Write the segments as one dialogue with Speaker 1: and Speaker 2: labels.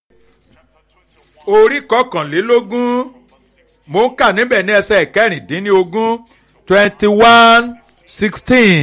Speaker 1: orí kọkànlélógún mo ń kà níbẹ̀ ní ẹsẹ̀ kẹrìndínlógún twenty one sixteen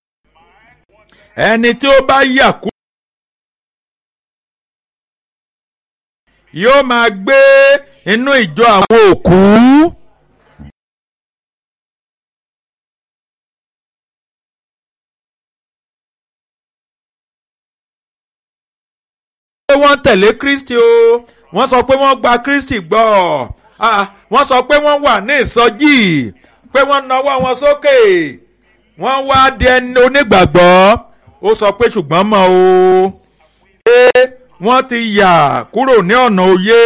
Speaker 1: ẹni tí ó bá yà kú yóò máa gbé inú ìjọ àwọn òkú. pé wọ́n tẹ̀lé Kristi o wọ́n sọ pé wọ́n gba Kristi gbọ́ wọ́n sọ pé wọ́n wà ní ìsọjí pé wọ́n nawọ́ wọn sókè wọ́n wá di ẹni onígbàgbọ́ ó sọ pé ṣùgbọ́n mọ́ o pé wọ́n ti yà kúrò ní ọ̀nà òye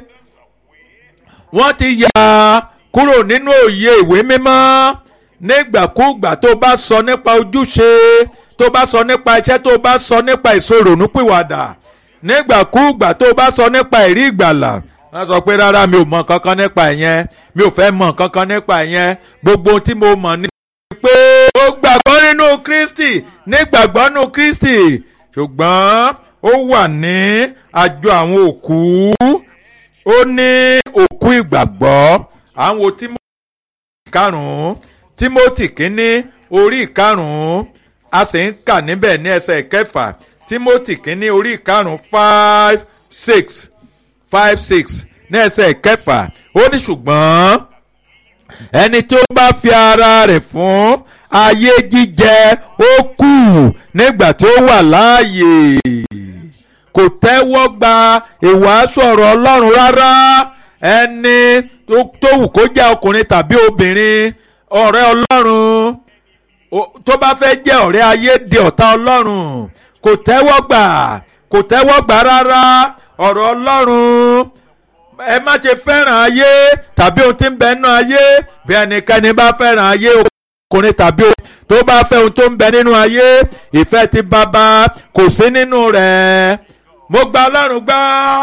Speaker 1: wọ́n ti yà kúrò nínú òye ìwé mímọ́ nígbàkúgbà tó bá sọ nípa ojúṣe tó bá sọ nípa iṣẹ́ tó bá sọ nípa ìṣòrònúpìwàdà nígbàkúgbà tó bá sọ nípa ìrí ìgbàlà wọ́n sọ pé rárá mi ò mọ kankan nípa ìyẹn mi ò fẹ́ mọ kankan nípa ìyẹn gbogbo ohun tí mo mọ̀ ní. pé ó gbàgbọ́ nínú Kristi nígbàgbọ́ nínú Kristi ṣùgbọ́n ó wà ní àjọ àwọn òkú ó ní òkú ìgbàgbọ́ àwọn Tímótì karùn-ún Tímótì kínní orí ìkarùn-ún a sì ń kà níbẹ̀ ní ẹsẹ̀ kẹfà Timothy kínní orí ìkarùn-ún five six five six ní ẹsẹ̀ kẹfà ó ní ṣùgbọ́n ẹni tí ó bá fi ara rẹ̀ fún ayé jíjẹ ó kù nígbà tí ó wà láàyè kò tẹ́wọ́ gba ìwàásù ọ̀rọ̀ Ọlọ́run rárá ẹni tó wù kó jẹ́ ọkùnrin tàbí obìnrin ọ̀rẹ́ Ọlọ́run tó bá fẹ́ jẹ́ ọ̀rẹ́ ayé di ọ̀tá Ọlọ́run kò tẹ́wọ́ gbà kò tẹ́wọ́ gbà rárá ọ̀rọ̀ Ọlọ́run ẹ má ṣe fẹ́ràn ayé tàbí ohun tí ń bẹ nínú ayé bí ẹnikẹ́ni bá fẹ́ràn ayé ọkùnrin tàbí ohun tó bá fẹ́ ohun tó ń bẹ nínú ayé ìfẹ́ ti bàbá kò sí nínú rẹ̀ mo gba Ọlọ́run gbọ́.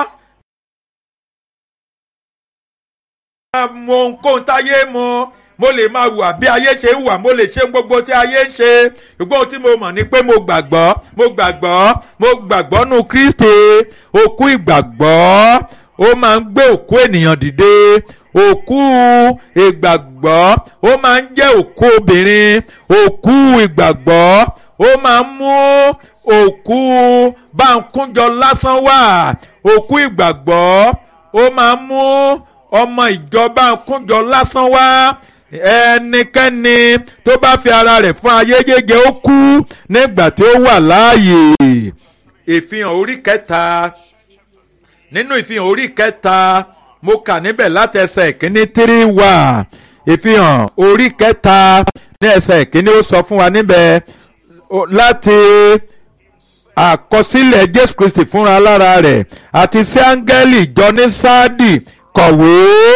Speaker 1: mo ohunkóhun táyé mo mo lè máa hùwà bí ayé ṣe ń hùwà mo lè ṣe gbogbo tí ayé ń ṣe ṣùgbọ́n ohun tí mo mọ̀ ni pé mo gbàgbọ́ mo gbàgbọ́ mo gbàgbọ́ nù Kristi òkú ìgbàgbọ́ ó máa ń gbé òkú ènìyàn dìde òkú ìgbàgbọ́ ó máa ń jẹ́ òkú obìnrin òkú ìgbàgbọ́ ó máa ń mú òkú báńkúnjọ lásán wá òkú ìgbàgbọ́ ó máa ń mú ọmọ ìjọba kúnjọ lásán wá ẹnikẹ́ni tó bá fi ara rẹ̀ fún ayé gẹ́gẹ́ ó kú nígbà tí ó wà láàyè ìfihàn orí kẹta nínú ìfihàn orí kẹta mo kà níbẹ̀ láti ẹsẹ̀ ìkíní tírí wà ìfihàn orí kẹta ní ẹsẹ̀ ìkíní ó sọ fún wa níbẹ̀ láti àkọsílẹ̀ Jésù Kristi fúnra lára rẹ̀ àti sí áńgẹ́lì ìjọ ní sáàdì kọ̀wé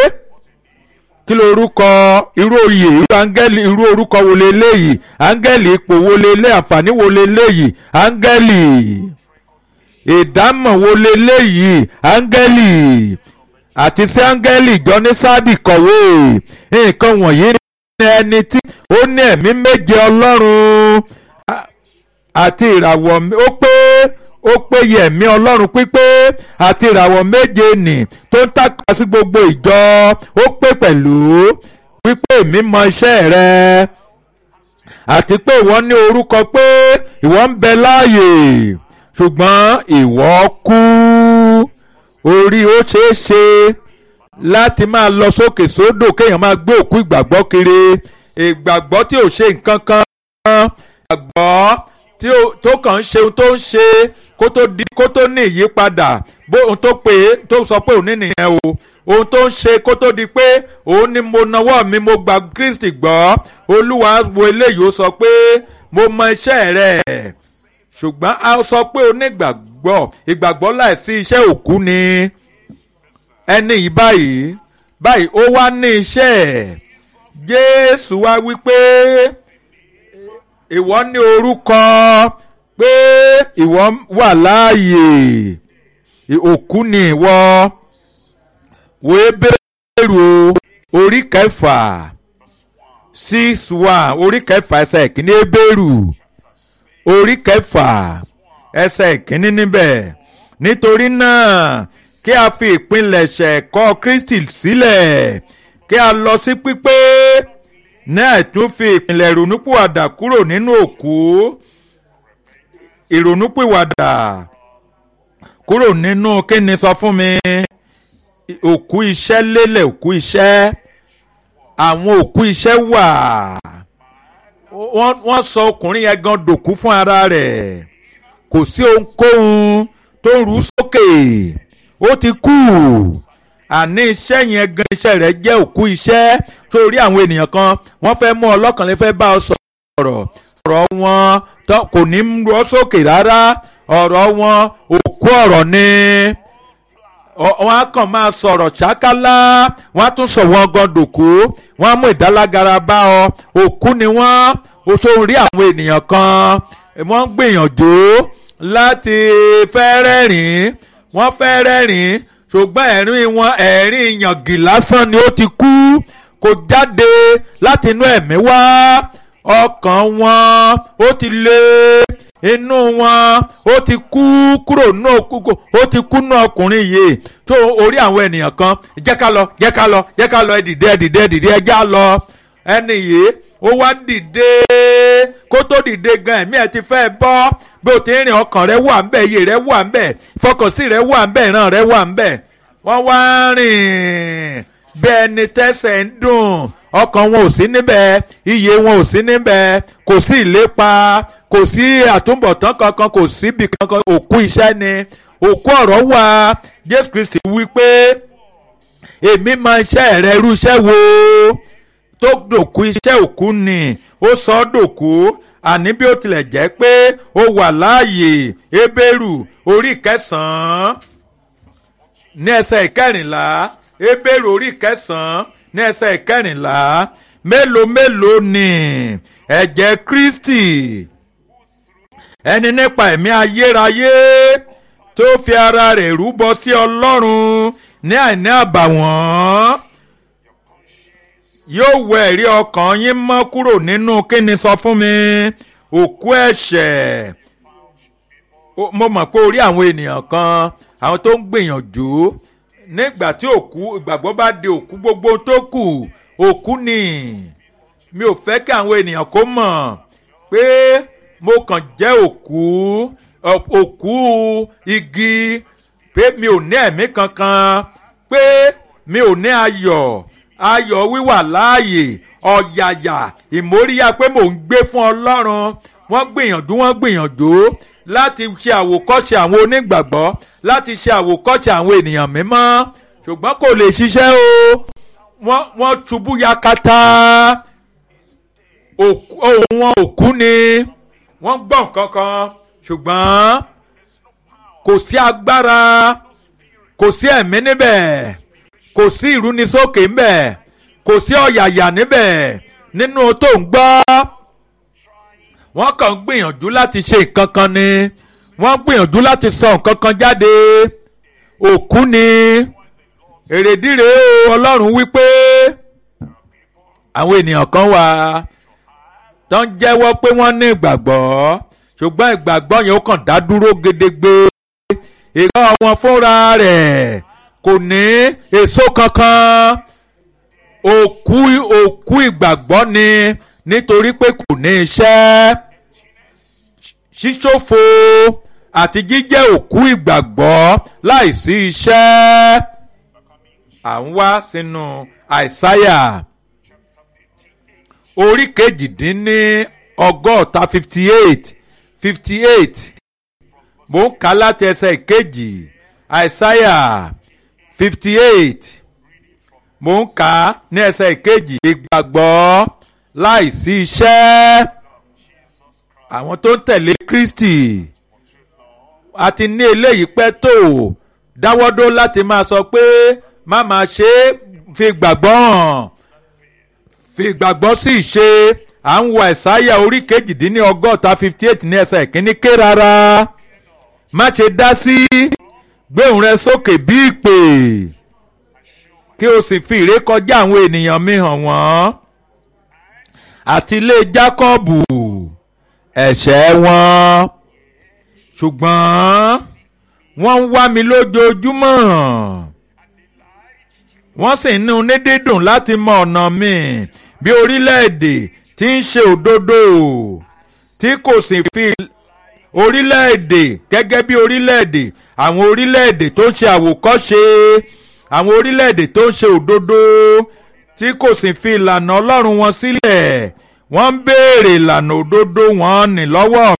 Speaker 1: kí ló orúkọ irú oyè irú áńgẹ́lì irú orúkọ wo leléyìí áńgẹ́lì ipò wo lelé àǹfààní wo leléyìí áńgẹ́lì ìdámọ̀ wo leléyìí áńgẹ́lì àti sí áńgẹ́lì ìjọ ní sáàdì kọ̀wé nǹkan wọ̀nyí ní ẹni tí ó ní ẹ̀mí méje ọlọ́run àti ìràwọ̀ ó pé ó péye ẹ̀mí ọlọ́run pípé àti ìràwọ̀ méje nì tó ń tàkà sí gbogbo ìjọ ó pé pẹ̀lú wípé èmi mọ iṣẹ́ rẹ àti pé ìwọ ní orúkọ pé ìwọ ń bẹ láàyè ṣùgbọ́n ìwọ kú orí ó ṣeé ṣe láti máa lọ sókè sódò kéèyàn máa gbé òkú ìgbàgbọ́ kiri ìgbàgbọ́ tí ò ṣe nǹkan kan ìgbàgbọ́ tó kàn ń ṣe ohun tó ń ṣe kó tó di kó tó ní ìyípadà bó ohun tó pè é tó sọ pé òun ní nìyẹn o ohun tó ń ṣe kó tó di pé òun ni mo nawọ́ mi mo gba Kristi gbọ́ olúwa wo eléyìí ó sọ pé mo mọ iṣẹ́ rẹ̀ ṣùgbọ́n a sọ pé onígbàgbọ́ ìgbàgbọ́ láìsí iṣẹ́ òkú ni ẹni yìí báyìí báyìí ó wá ní iṣẹ́ Jésù wá wí pé ìwọ ní orúkọ pé ìwọ wà láàyè òkú ni ìwọ wo Hébérù orí kẹfà six one orí kẹfà ẹsẹ̀ ìkíní Hébérù orí kẹfà ẹsẹ̀ ìkíní níbẹ̀ nítorí náà kí a fi ìpilẹ̀ṣẹ̀ ẹ̀kọ́ Kristi sílẹ̀ kí a lọ sí pípé náà tún fi ìpìlẹ̀ ìrònúpìwàdà kúrò nínú òkú ìrònúpìwàdà kúrò nínú kíni sọ fún mi òkú iṣẹ́ lélẹ̀ òkú iṣẹ́ àwọn òkú iṣẹ́ wà wọ́n sọ ọkùnrin yẹn gan dòkú fún ara rẹ̀ kò sí ohunkóhun tó ń rú sókè ó ti kú àní iṣẹ́ yẹn gan iṣẹ́ rẹ̀ jẹ́ òkú iṣẹ́ sórí àwọn ènìyàn kan wọ́n fẹ́ mú ọlọ́kàn lè fẹ́ bá ọ sọ̀rọ̀ ọ̀rọ̀ wọn kò ní rú ọ sókè rárá ọ̀rọ̀ wọn òkú ọ̀rọ̀ ni wọ́n á kàn máa sọ̀rọ̀ ṣákálá wọ́n á tún sọ wọ́n gan dòkú wọ́n á mú ìdálágara bá ọ òkú ni wọ́n oṣù rí àwọn ènìyàn kan wọ́n ń gbìyànjú láti fẹ́ rẹ́rìn-ín wọ́n fẹ́ rẹ́rìn-ín ṣùgbọ́n ẹ̀rín wọn ẹ̀rín yàngì lásán ni ó ti kú kò jáde láti inú ẹ̀mí wá ọkàn wọn ó ti lé inú wọn ó ti kú kúrò nínú òkúkú ó ti kú nínú ọkùnrin yìí tó orí àwọn ènìyàn kan jẹ́ ká lọ jẹ́ ká lọ jẹ́ ká lọ ẹ dìde ẹ dìde ẹ dìde ẹ já lọ ẹni yìí ó wá dìde kó tó dìde gan ẹ̀mí ẹ̀ ti fẹ́ bọ́ bí o ti ń rìn ọkàn rẹ wà ńbẹ̀ iye rẹ wà ńbẹ̀ ìfọkànsí rẹ wà ńbẹ̀ ìran rẹ wà ńbẹ̀ wọ́n wá rìn bí ẹni tẹ́sẹ̀ ń dùn ọkàn wọn ò sí níbẹ̀ iye wọn ò sí níbẹ̀ kò sí ìlépa kò sí àtúbọ̀tán kankan kò síbi kankan òkú iṣẹ́ ni òkú ọ̀rọ̀ wà Jésù Kristi wí pé èmi máa iṣẹ́ rẹ irú iṣẹ́ wo tó dòkú iṣẹ́ òkú ni ó sọ ọ́ dòkú àní bí ó tilẹ̀ jẹ́ pé ó wà láàyè Hébérù orí kẹsàn-án ní ẹsẹ̀ ìkẹrìnlá Hébérù orí kẹsàn-án ní ẹsẹ̀ ìkẹrìnlá mélòó mélòó ni ẹ̀jẹ̀ Kristi ẹni nípa ẹ̀mí ayérayé tó fi ara rẹ̀ rúbọ sí Ọlọ́run ní àìní àbàwọ́n yóò wẹ ẹ̀rí ọkàn yín mọ́ kúrò nínú kíni sọ fún mi òkú ẹ̀ṣẹ̀ mo mọ̀ pé orí àwọn ènìyàn kan àwọn tó ń gbìyànjú nígbà tí òkú ìgbàgbọ́ bá di òkú gbogbo tó kù òkú ni mi ò fẹ́ kí àwọn ènìyàn kó mọ̀ pé mo kàn jẹ́ òkú òkú igi pé mi ò ní ẹ̀mí kankan pé mi ò ní ayọ̀ ayọ̀ wíwà láàyè ọ̀yàyà ìmóríyá pé mò ń gbé fún ọlọ́run wọ́n gbìyànjú wọ́n gbìyànjú láti ṣe àwòkọ́ṣe àwọn onígbàgbọ́ láti ṣe àwòkọ́ṣe àwọn ènìyàn mímọ́ ṣùgbọ́n kò lè ṣiṣẹ́ o wọ́n wọ́n ṣubú yakata ohùn wọn òkú ni wọ́n gbọ́ nǹkan kan ṣùgbọ́n kò sí agbára kò sí ẹ̀mí níbẹ̀ kò sí ìrúnisókè ńbẹ̀ kò sí ọ̀yàyà níbẹ̀ nínú tó ń gbọ́ wọ́n kàn ń gbìyànjú láti ṣe nǹkan kan ni wọ́n gbìyànjú láti sọ nǹkan kan jáde òkú ni èrèdíre ọlọ́run wípé àwọn ènìyàn kan wà tó ń jẹ́wọ́ pé wọ́n ní ìgbàgbọ́ ṣùgbọ́n ìgbàgbọ́ yẹn ó kàn dá dúró gedegbe ìgbà wọn fúnra rẹ̀ kò ní èso kankan òkú òkú ìgbàgbọ́ ni nítorí pé kò ní iṣẹ́ ṣíṣòfò àti jíjẹ́ òkú ìgbàgbọ́ láìsí iṣẹ́ à ń wá sínú àìsáyà orí kejìdínní ọgọ́ta fifty eight fifty eight mò ń kà láti ẹsẹ̀ ìkejì àìsáyà fifty eight mò ń kà á ní ẹsẹ̀ ìkejì ìgbàgbọ́ láìsí iṣẹ́ àwọn tó ń tẹ̀lé Kristi àti ní eléyìí pẹ́ tó dáwọ́dó láti máa sọ pé má máa ṣe é fi gbàgbọ́ hàn fi gbàgbọ́ sí ìṣe à ń wo ẹ̀sáyà orí kejìdínní ọgọ́ta fifty eight ní ẹsẹ̀ ìkíní ké rárá má ṣe dá sí gbé ohùn rẹ sókè bí ìpè kí o sì fi ìrékọjá àwọn ènìyàn mi hàn wọ́n àti ilé Jákọ́bù ẹ̀ṣẹ̀ wọn ṣùgbọ́n wọ́n ń wá mi lójoojúmọ́ wọ́n sì ń ní dídùn láti mọ ọ̀nà mi bí orílẹ̀-èdè tí ń ṣe òdodo tí kò sì fi orílẹ̀-èdè gẹ́gẹ́ bí orílẹ̀-èdè àwọn orílẹ̀-èdè tó ń ṣe àwòkọ́ṣe àwọn orílẹ̀-èdè tó ń ṣe òdodo tí kò sì fi ìlànà ọlọ́run wọn sílẹ̀ wọ́n ń béèrè ìlànà òdodo wọn ní lọ́wọ́